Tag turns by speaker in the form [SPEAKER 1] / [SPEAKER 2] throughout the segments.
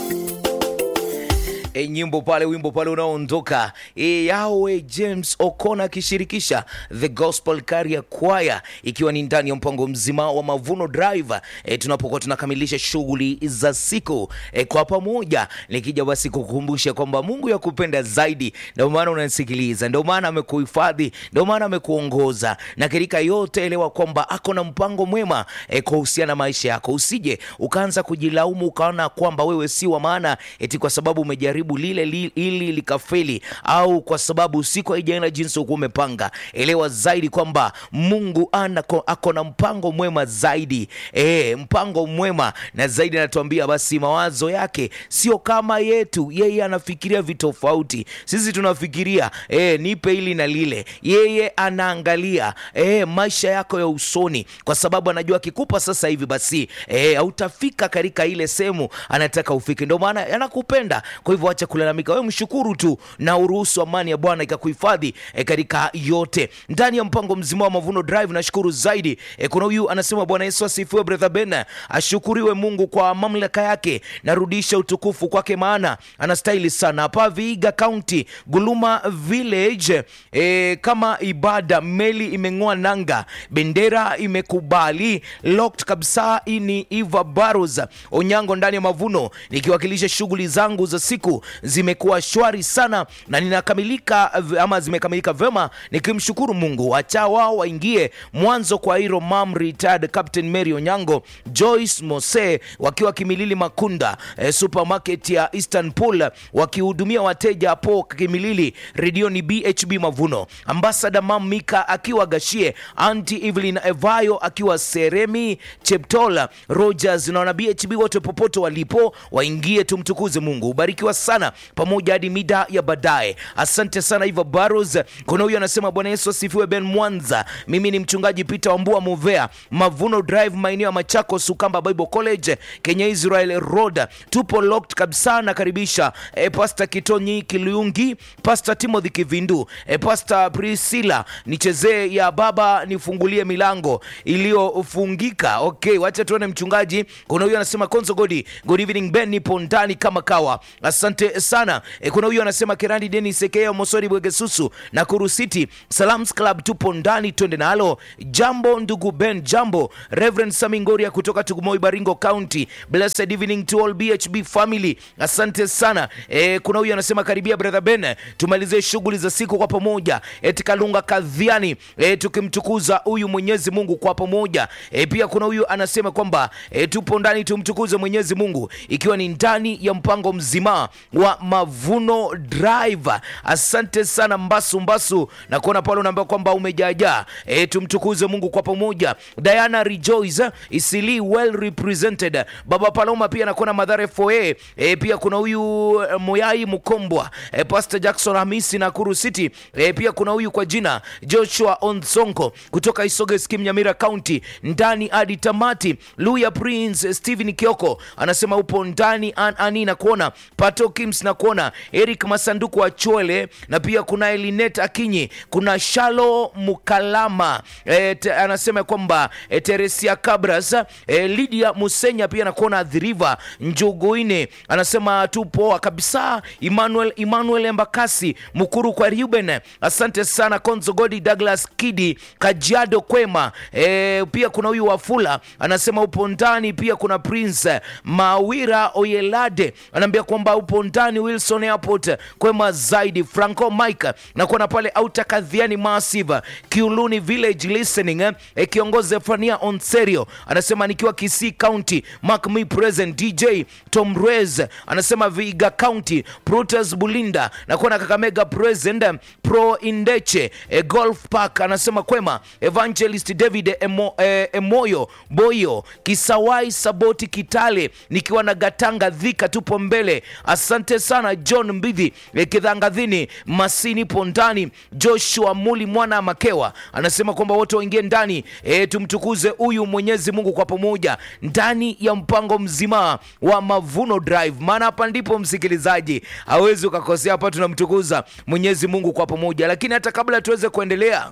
[SPEAKER 1] e, nyimbo pale, wimbo pale unaoondoka e, yawe James Okona akishirikisha The Gospel Carrier Choir, ikiwa ni ndani ya mpango mzima wa Mavuno Drive e, tunapokuwa tunakamilisha shughuli za siku e, kwa pamoja, nikija basi kukumbusha kwamba Mungu yakupenda zaidi, ndio maana unasikiliza, ndio maana amekuhifadhi, ndio maana amekuongoza, na katika yote elewa kwamba ako na mpango mwema e, kuhusiana na maisha yako. Usije ukaanza kujilaumu ukaona kwamba wewe si wa maana eti kwa sababu umejaribu lile li, ili likafeli, au kwa sababu siku haijaenda jinsi ukuwa umepanga. Elewa zaidi kwamba Mungu anako, ako na mpango mwema zaidi e, mpango mwema na zaidi. Anatuambia basi mawazo yake sio kama yetu, yeye anafikiria vitofauti. Sisi tunafikiria e, nipe hili na lile, yeye anaangalia e, maisha yako ya usoni, kwa sababu anajua akikupa sasa hivi basi e, hautafika katika ile sehemu anataka ufike. Ndio maana anakupenda. Kwa hivyo acha kulalamika, wewe mshukuru tu na uruhusu amani ya Bwana ikakuhifadhi e, katika yote ndani ya mpango mzima wa Mavuno Drive. Nashukuru zaidi e, kuna huyu anasema Bwana Yesu asifiwe, brother Ben, ashukuriwe Mungu kwa mamlaka yake, narudisha utukufu kwake, maana anastahili sana. Hapa Vihiga County, Guluma Village e, kama ibada meli imeng'oa nanga, bendera imekubali locked kabisa. Hii ni Eva Barros Onyango ndani ya Mavuno, nikiwakilisha shughuli zangu za siku zimekuwa shwari sana na ninakamilika ama zimekamilika vyema, nikimshukuru Mungu. Acha wao waingie mwanzo kwa hilo mam retired Captain Mary Onyango, Joyce Mose wakiwa Kimilili Makunda eh, supermarket ya Istanbul wakihudumia wateja hapo Kimilili, redio ni BHB Mavuno, ambassador mam Mika akiwa Gashie, anti Evelyn Evayo akiwa Seremi, Cheptola Rogers na wana BHB wote popote walipo waingie, tumtukuze Mungu. Ubarikiwa sana pamoja hadi mida ya baadaye. Asante sana Iva Barros. Kuna huyu anasema Bwana Yesu asifiwe. Ben Mwanza, mimi ni mchungaji Peter Wambua Movea, Mavuno Drive, maeneo ya Machako, Sukamba Bible College, Kenya Israel Road. Tupo locked kabisa. Nakaribisha e, Pastor Kitonyi Kilungi, Pastor Timothy Kivindu, e, Pastor Priscilla, nichezee ya baba nifungulie milango iliyofungika. Okay, wacha tuone mchungaji. Kuna huyu anasema Konzo Godi, good evening Ben, nipo ndani kama kawa. Asante sana. E, kuna huyu anasema Kerandi Denis Ekea Mosori Bwegesusu na Kuru City Salams Club, tupo ndani, twende nalo. Jambo ndugu Ben, jambo. Reverend Samingoria kutoka Tugumoi Baringo County, blessed evening to all BHB family, asante sana. E, kuna huyu anasema karibia brother Ben, tumalize shughuli za siku kwa pamoja. Eti Kalunga Kadhiani, e, tukimtukuza huyu Mwenyezi Mungu kwa pamoja. E, pia kuna huyu anasema kwamba e, tupo ndani tumtukuze Mwenyezi Mungu ikiwa ni ndani ya mpango mzima wa Mavuno Drive. Asante sana Mbasu Mbasu, na kuona pale unaambia kwamba umejaajaa. E, tumtukuze Mungu kwa pamoja. Diana Rejoice Isili well represented. Baba Paloma pia nakuona Madhare Foe. E, pia kuna huyu Moyai Mukombwa, e, Pastor Jackson Hamisi na Kuru City. E, pia kuna huyu kwa jina Joshua Onsonko kutoka Isoge Skim Nyamira County, ndani hadi tamati. Luya Prince Steven Kioko anasema upo ndani an, ani na kuona Pato Kims na kuona Eric Masanduku wa Chwele, na pia kuna Elinet Akinyi, kuna Shalo Mukalama e, te, anasema kwamba e, Teresia Cabras e, Lydia Musenya pia nakuona Adhiriva Njuguine anasema tupoa kabisa. Emmanuel Emmanuel Embakasi Mukuru kwa Ruben, asante sana. Konzo Godi Douglas Kidi Kajiado Kwema e, pia kuna huyu Wafula anasema upo ndani. Pia kuna Prince Mawira Oyelade anaambia kwamba upo ndani. Wilson Airport Kwema zaidi. Franco Mike nakuona pale Auta Kadhiani Massive Kiuluni Village listening e, kiongozi Efania Onserio anasema nikiwa Kisii County Mark me present DJ Tom Rez anasema Viga County Protas Bulinda nakuona Kakamega present Pro Indeche e, Golf Park anasema kwema Evangelist David Emo, e, Emoyo Boyo Kisawai Saboti Kitale nikiwa na Gatanga Dhika tupo mbele. Asante sana John Mbidhi e, Kidhangadhini Masini Pondani Joshua Muli mwana Makewa anasema kwamba wote waingie ndani e, tumtukuze huyu Mwenyezi Mungu kwa pamoja ndani ya mpango mzima wa Mavuno Drive, maana hapa ndipo msikilizaji hawezi ukakosea. Hapa tunamtukuza Mwenyezi Mungu kwa pamoja, lakini hata kabla tuweze kuendelea,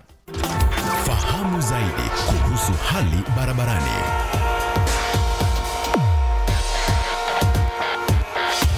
[SPEAKER 2] Fahamu zaidi kuhusu hali barabarani.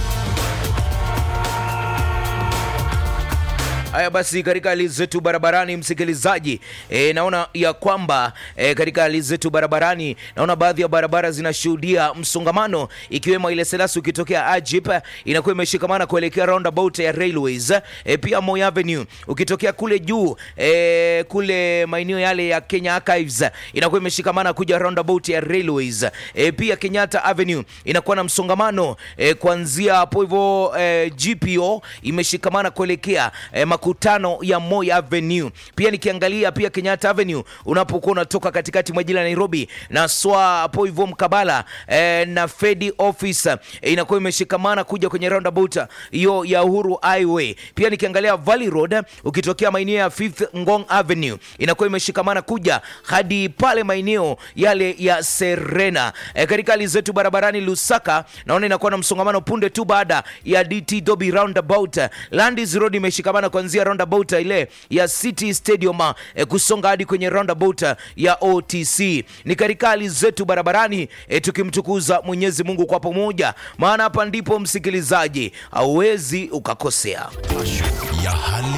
[SPEAKER 1] Haya basi, katika hali zetu barabarani, msikilizaji, e, naona ya kwamba e, katika hali zetu barabarani, naona baadhi ya barabara zinashuhudia msongamano, ikiwemo ile Selasi ukitokea Ajip inakuwa imeshikamana kuelekea roundabout ya Railways. E, pia Moi Avenue ukitokea kule juu e, kule maeneo yale ya Kenya Archives inakuwa imeshikamana kuja roundabout ya Railways. E, pia Kenyatta Avenue inakuwa na msongamano e, kuanzia hapo hivyo e, GPO imeshikamana kuelekea e, makutano ya Moi Avenue. Pia nikiangalia pia Kenyatta Avenue unapokuwa unatoka katikati mwa jiji la Nairobi na swa hapo hivyo mkabala e, na Fedi Office e, inakuwa imeshikamana kuja kwenye roundabout hiyo ya Uhuru Highway. Pia nikiangalia Valley Road ukitokea maeneo ya Fifth Ngong Avenue inakuwa imeshikamana kuja hadi pale maeneo yale ya Serena. E, katika hali zetu barabarani Lusaka naona inakuwa na msongamano punde tu baada ya DT Dobi roundabout. Landis Road imeshikamana kuanzia roundabout ile ya City Stadium e, kusonga hadi kwenye roundabout ya OTC. Ni katika hali zetu barabarani e, tukimtukuza Mwenyezi Mungu kwa pamoja, maana hapa ndipo msikilizaji hauwezi ukakosea.
[SPEAKER 2] ya hali